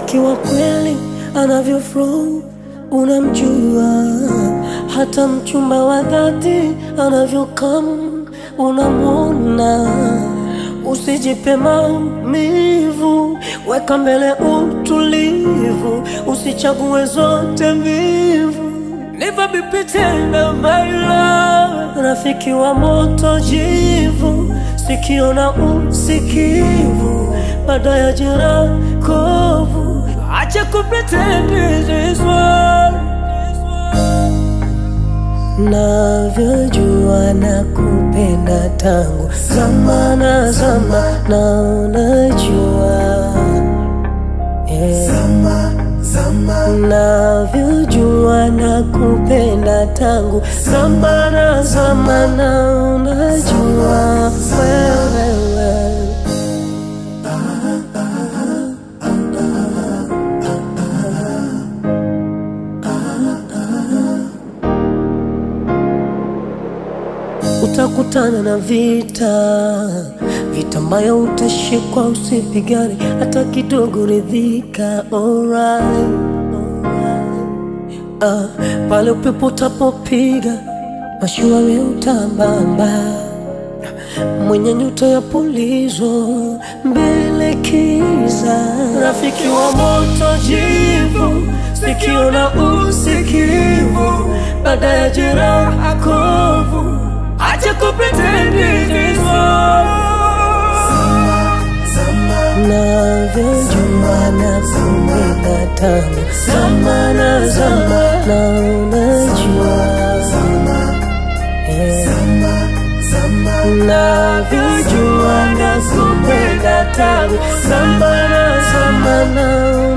rafiki wa kweli anavyo flow unamjua, hata mchumba wa dhati anavyo come unamwona. Usijipe maumivu, weka mbele utulivu, usichague zote mbivu. Never be pretend my love, rafiki wa moto jivu, sikio na usikivu, baada ya jeraha kovu, acha kupretend this one navyojua na kupenda tangu zamana zama na unajua yeah. navyojua na kupenda tangu zamana zama na unajua wewe utakutana na vita, vita ambayo utashikwa, usipigane hata kidogo, ridhika. Alright, alright. Ah, pale upepo utapopiga mashua we utambamba, mwenye nyuta ya pulizo mbele kiza, rafiki wa moto jivu, sikio na usikivu, baada ya jeraha kovu Acha kupretend this navyojua na kupenda tangu zama na zama na unajua Yeah. navyojua na kupenda tangu zama na zama na